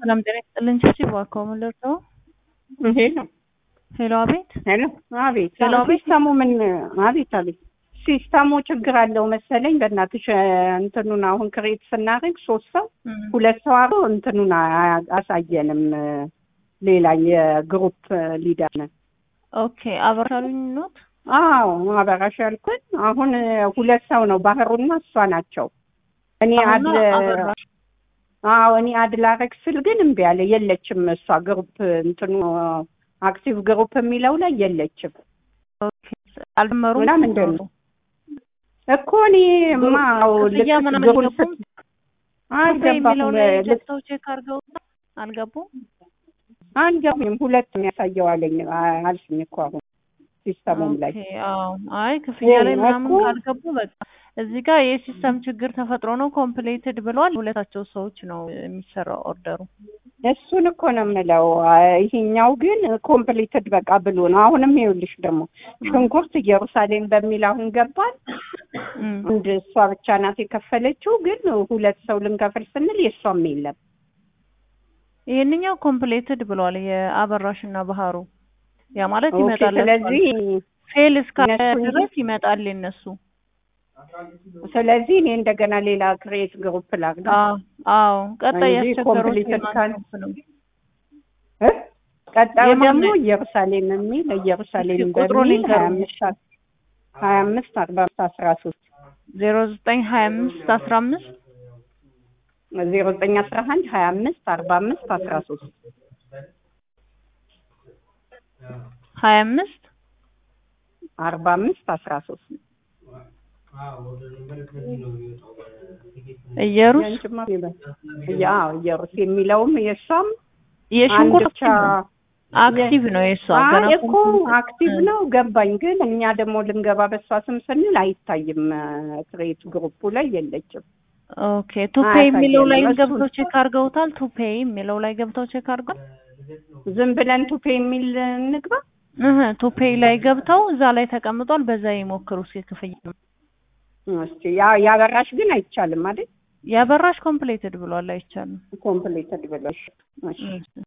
ሰላም ጤና ይስጥልኝ። ቺቺ እባክዎ ምን ልርዳዎ? ሄሎ ሄሎ፣ አቤት። ሄሎ፣ አቤት። ሄሎ፣ አቤት። ሲስተሙ ምን? አቤት፣ አቤት። ሲስተሙ ችግር አለው መሰለኝ። በእናትሽ እንትኑን አሁን ክሬት ስናደርግ ሶስት ሰው እም፣ ሁለት ሰው አብሮ እንትኑን አ- አሳየንም። ሌላ የግሩፕ ሊደር ነን። ኦኬ አበራሉኝ ኖት። አዎ አበራሽ ያልኩን አሁን ሁለት ሰው ነው ባህሩና እሷ ናቸው። እኔ አድ አሁን አበራሽ አዎ እኔ አድ ላረግ ስል ግን እምቢ አለ። የለችም እሷ ግሩፕ እንትኑ አክቲቭ ግሩፕ የሚለው ላይ የለችም ኦኬ አልጀመሩም እና ምንድን ነው እኮ እኔ ማ ክፍያ ምናምን ግሩፕ አልገቡም? የሚለው ላይ ገብተው ቼክ አድርገው አልገቡም። አልገቡም። ሁለት የሚያሳየው አለኝ አ- አልሽኝ እኮ አሁን ሲስተሙም ላይ ኦኬ አዎ። አይ ክፍያ ላይ እኮ- ምናምን ካልገቡ በቃ እዚህ ጋር የሲስተም ችግር ተፈጥሮ ነው ኮምፕሌትድ ብሏል። ሁለታቸው ሰዎች ነው የሚሰራው ኦርደሩ። እሱን እኮ ነው የምለው። አ- ይሄኛው ግን ኮምፕሊትድ በቃ ብሎ ነው። አሁንም ይኸውልሽ ደግሞ ሽንኩርት ኢየሩሳሌም በሚል አሁን ገባል። እም፣ አንድ እሷ ብቻ ናት የከፈለችው፣ ግን ሁለት ሰው ልንከፍል ስንል የእሷም የለም። ይሄንኛው ኮምፕሌትድ ብሏል የአበራሽ እና ባህሩ። ያ ማለት ኦኬ፣ ይመጣል። ስለዚህ ፌል እስካለ እነሱ- ድረስ ይመጣል የነሱ። ስለዚህ እኔ እንደገና ሌላ ክሬት ግሩፕ ላግና አዎ አዎ። ቀጣይ እንጂ ያስቸገሩት completed የማን ካል- ግሩፕ ነው? እ? ቀጣዩ የማን ደግሞ ነው? ኢየሩሳሌም የሚል ኢየሩሳሌም እስኪ ቁጥሩን በሚል ሀያ ይንገሩኝ። አምስት ሀያ አምስት አርባ አምስት አስራ ሶስት ዜሮ ዘጠኝ ሀያ አምስት አስራ አምስት ዜሮ ዘጠኝ አስራ አንድ ሀያ አምስት አርባ አምስት አስራ ሶስት ሀያ አምስት አርባ አምስት አስራ ሶስት እየሩስ ያንቺማ ይበል። ያው ኢየሩስ የሚለውም የእሷም የሽንኩርት አንድ ብቻ አክቲቭ ነው የእሷ አይ ገና እኮ ኮምፕሊት- አክቲቭ ነው ገባኝ። ግን እኛ ደግሞ ልንገባ በሷ ስም ስንል አይታይም። ክሬት ግሩፑ ላይ የለችም። ኦኬ ቱፔ አያሳየንም። የሚለው ላይ እሱን- ገብተው ቼክ አድርገውታል። ቱፔ የሚለው ላይ ገብተው ቼክ አድርገው ዝም ብለን ቱፔ የሚል እንግባ። እህ ቱፔ ላይ ገብተው እዛ ላይ ተቀምጧል። በዛ ይሞክሩ እስኪ ክፍያ እስኪ ያ ያበራሽ ግን አይቻልም አይደል? ያበራሽ ኮምፕሌትድ ብሏል። አይቻልም። ኮምፕሊትድ ብለሽ እሺ እሺ